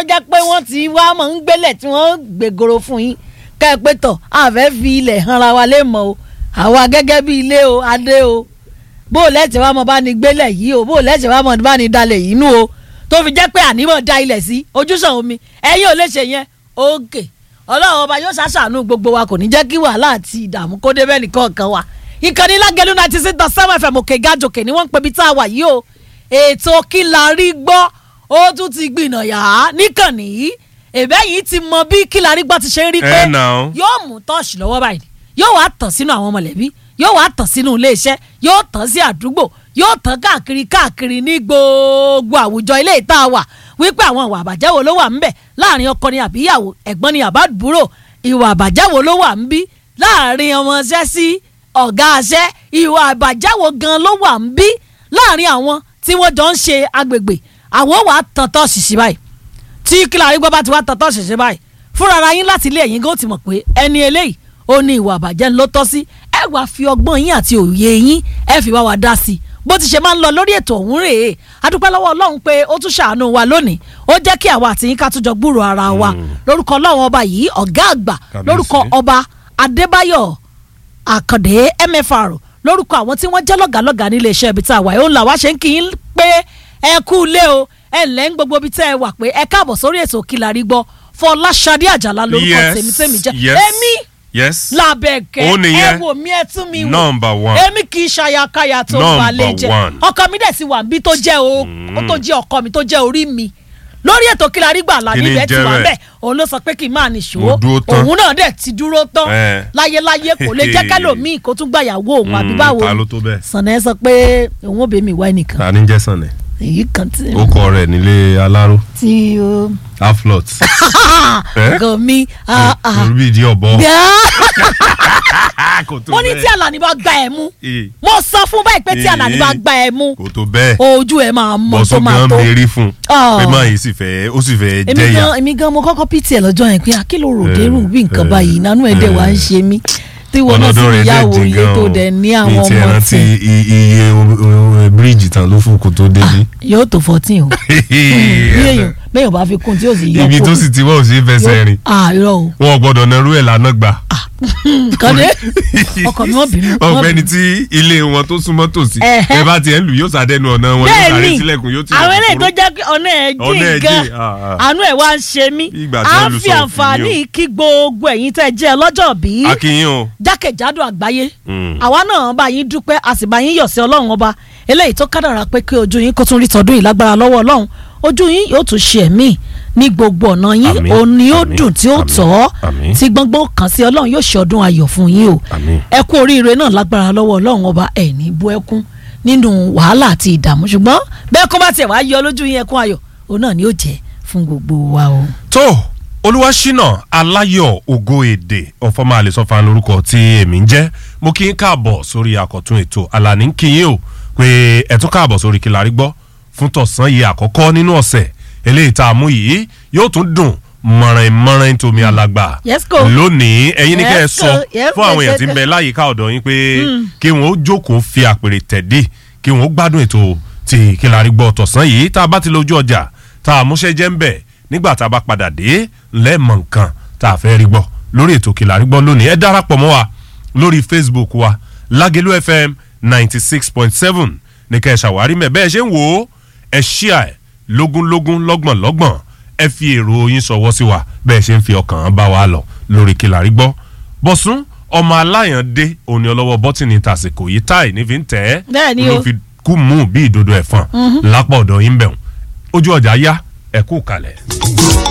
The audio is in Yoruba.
jẹ́ pé wọ́n ti wá mọ̀ ń gbélẹ̀ tí wọ́n gbègoro fún yín kẹ́ ẹ pé tọ̀ àfẹ́ fi ilẹ̀ hanra wa lé mọ́ o àwa gẹ́gẹ́ bí ilé o adé o bó o lẹ́sẹ̀ wá mọ̀ bá ní gbélẹ̀ yìí o bó o lẹ́sẹ̀ wá mọ̀ bá ní dalẹ̀ yìí nù o tó fi jẹ́ pé ànímọ̀ da ilẹ̀ sí ojúsàn omi ẹ̀yin ò lè ṣe yẹn òkè ọlọ́run ọba yóò ṣàṣàánú gbogbo wa kò ní jẹ́ kí wàhálà àti ìdààmú kó débẹ̀ nìkan kan wa ìkànnì lágẹ̀lú ninety six dot seven fm òkè gàjòkè ni wọ́n ń pebi tá a wà yìí o ètò kí la rí gbọ́ ó tún ti gbìnà yà á níkànnì yìí èbẹ́ yìí ti mọ bí kí la rí gbọ́ ti ṣe ń rí pé Eh, now. yóò mú tọ́ọ̀ṣì lọ́wọ́ báyìí yóò wá tàn sínú àwọn mọ̀lẹ́bí yóò wá tàn sínú iléeṣẹ́ yóò tàn sí àdúgbò yóò tàn káàkiri káàkiri ní gbogbo àwùjọ ilé ìta wà wípé àwọn ìwà àbàjẹ́ wo ló wà ńbẹ̀ láàrin ọkọ ni àbíyàwó ẹ̀gbọ́n ni àbádúrò ìwà àbàjẹ́ wo ló wà ńbí láàrin ọmọọṣẹ́ sí ọ̀gá aṣẹ́ ìwà àbàjẹ́ wo gan ló wà ńbí láàrin àwọn tí wọ́n jọ ń ṣe agbègbè àwọn wà á tàn tọ́ ṣìṣì báyìí tí kílárí gbọ́ bá ti wá tọ́tọ́ ṣẹ̀ṣẹ̀ báyìí fúnra ara yín láti ilé ẹ̀yìn gan ti mọ̀ pé ẹni eléyìí ó ní ìwà àbàjẹ́ ló tọ́ sí ẹ wàá fi ọgbọ́n yín àti òye yín ẹ fi bá wa dá sí i bó ti ṣe máa ń lọ lórí ètò ọ̀hún rèé adúpẹ́ lọ́wọ́ ọlọ́run pé ó tún ṣàánú wa lónìí ó jẹ́ kí àwa àti yín ká tún jọ gbúrò ara wa lórúkọ ọlọ́run ọba yìí ọ̀gá àgbà Kábíyèsí. lórúkọ ọba adébáyọ̀ àkàndé mfr lórúkọ àwọn tí wọ́n jẹ́ lọ́gàlọ́gà nílé iṣẹ́ ibi tá a wà yìí ó ń là wá ṣe ń kí yín pé ẹ kú ilé o ẹ ǹlẹ́ ń gbogbo ibi tẹ́ ẹ wà pé ẹ káàbọ̀ sórí ètò Kílárí Gbọ́ Fọláṣadé Àjàlá lórúkọ Yes, tèmi tèmi jẹ́ yes, èmi yes. làbẹ̀kẹ́ Ó ẹ nìyẹn. wò mí ẹ tún mi wò Number one. èmi kì í ṣayakaya tó Number balẹ̀ jẹ́ one. ọkọ mi dẹ̀ ti wà níbí tó jẹ́ o ó tó jẹ́ ọkọ mi tó jẹ́ orí mi lórí ètò Kílárí Gbọ́ àlàní Kí ni ibẹ̀ ti jẹ́ wà bẹ́ẹ̀? bẹ́ẹ̀ òun ló sọ pé kí n máa nìṣó Mo dúró tán. òun náà dẹ̀ ti dúró tán Eh. láyéláyé kò lè jẹ́ kẹ́lòmíì kó tún gbàyàwó òun àbí Mm, báwo ta ló tó bẹ́ẹ̀? sànà ẹ sọ pé òun ò bẹ mi wá ẹnìkan ta ni jẹ́ sànẹ̀. èyí kan tí ó kọ rẹ̀ nílé aláró tí ó aflot. Eh? gan mi ah, ah. lórí bíi ìdí ọ̀bọ. Gbà. kò tó mo ní tí Àlàní bá gba ẹ̀ mú Eh, mo sọ fún báyìí pé tí Eh. Àlàní bá gba ẹ̀ mú kò tó bẹ́ẹ̀. ojú ẹ̀ máa mọ tó bọ́sọ̀ máa gan tó mérí fún Ah. pé máa yìí sì fẹ́ ó sì fẹ́ èmi jẹ́yà. gan èmi gan mo kọ́kọ́ pt ẹ̀ lọ́jọ́ yẹn pé akílò ròdérù Eh, bí nǹkan eh, báyìí nánú ẹ̀ dẹ̀ wá ń eh. ṣe mí tí wọn náà sì ọlọ́dún rẹ̀ dẹ̀ yàwó jìn ilé gan tó o. dẹ̀ ní mi àwọn ti ẹ̀ ọmọ rántí tí i- iye o- o- bíríìjì tán ló fún kó tó débi. yóò tó fourteen o bí èèyàn bẹ́ẹ̀ bá fi kún tí yóò sì yọ ibi tó sì ti wọ́n ò sí fẹsẹ̀ rìn ah irọ́ o wọn ò gbọ́dọ̀ narú ẹ̀ lánàá gbà. kàdé ọkọ mi wọ́n bínú wọ́n ọ̀gbẹ́ni bínú. tí ilé wọn tó súnmọ́ tòsí Ẹ̀hẹ́. ẹ bá tiẹ̀ ń lù yóò sàdẹnu ọ̀nà wọn yóò sàré bẹ́ẹ̀ni sílẹ̀kùn yóò ti àwọn eléyìí tó jẹ́ pé ọ̀nà ẹ̀ Ọ̀nà ẹ̀ jìn gan jìn, ah, ah. àánú ẹ̀ wá ń ṣe mí Ìgbà tí à wọ́n ń lu fi sọ́ọ̀fù àǹfààní ni o. kí gbogbo ẹ̀yin tẹ́ jẹ́ ọlọ́jọ́ bí akínyìn o. jákèjádò àgbáyé Mm. àwa náà bá yín dúpẹ́ a sì bá yín yọ̀ sí ọlọ́run ọba eléyìí tó kádàrà pé kí ojú yín kó tún rí tọdún yìí lágbára lọ́wọ́ ọlọ́run ojú yín yóò tún ṣe ẹ̀mí ní gbogbo ọ̀nà yín Àmín, òun ni ó àmín, dùn tí ó àmín, tọ́ àmín. tí gbọ́ngbọ́n kàn sí ọlọ́run yóò ṣe ọdún ayọ̀ fún yín o Àmín. ẹ kú oríire náà lágbára lọ́wọ́ ọlọ́run ọba ẹ̀ ní bú ẹkún nínú wàhálà àti ìdààmú ṣùgbọ́n bẹ́ẹ̀ kó bá tiẹ̀ wá yọ lójú yín ẹkún ayọ̀ òun náà ni ó jẹ́ fún gbogbo wa o. tó olúwaṣínà aláyọ̀ ògo èdè ọ̀fọ̀mọ́ àlẹ́sọ̀fà lórúkọ tí èmi ń jẹ́ mo kí n káàbọ̀ sórí àkọ́tún ètò àlàní ń kí yín o pé ẹ tún káàbọ̀ sórí Kílárí Gbọ́ fún tọ̀sán yìí àkọ́kọ́ nínú ọ̀sẹ̀ eléyìí tá a mú yìí yóò tún dùn mọ̀rìn mọ̀rìn tómi alàgbà Yes, ko. lónìí ẹ̀yin ní kẹ́ ẹ Yes, sọ ko. Yes, fún àwọn èèyàn tí ń ko. bẹ láyìíká ọ̀dọ̀ yín pé kí wọ́n ó jókòó fi àpèrè tẹ̀dí kí wọ́n ó gbádùn ètò ti Kílárí Gbọ́ tọ̀sán yìí tá a bá ti lójú ọjà tá a múṣẹ́ jẹ́ ń bẹ̀ nígbà tá a bá padà dé lẹ́ẹ̀mọ̀ nǹkan tá a fẹ́ rí gbọ́ lórí ètò Kílárí Gbọ́ lónìí ẹ darapọ̀ mọ́ wa lórí Facebook wa Lágẹ̀lú FM ninety six point seven ní kẹ́ ẹ ṣàwárí mẹ́ bẹ́ẹ̀ ṣe ń wò ó ẹ ṣíà ẹ lógúnlógún lọ́gbọ̀nlọ́gbọ̀n ẹ fi èrò yín ṣọwọ́ sí wa bẹ́ẹ̀ ṣe ń fi ọkàn bá wa lọ lórí Kílárí Gbọ́ bọ̀sùn ọmọ aláyàndé òní ọlọ́wọ́ bọ́tìnì tàsìkò yìí táì ní fi ń tẹ̀ ẹ́ Bẹ́ẹ̀ ni ló o. fi kú mú bí ìdodo ẹ̀fọn lápá ọ̀dọ̀ yín bẹ̀rùn ojú ọjà yá ẹ kú kalẹ̀.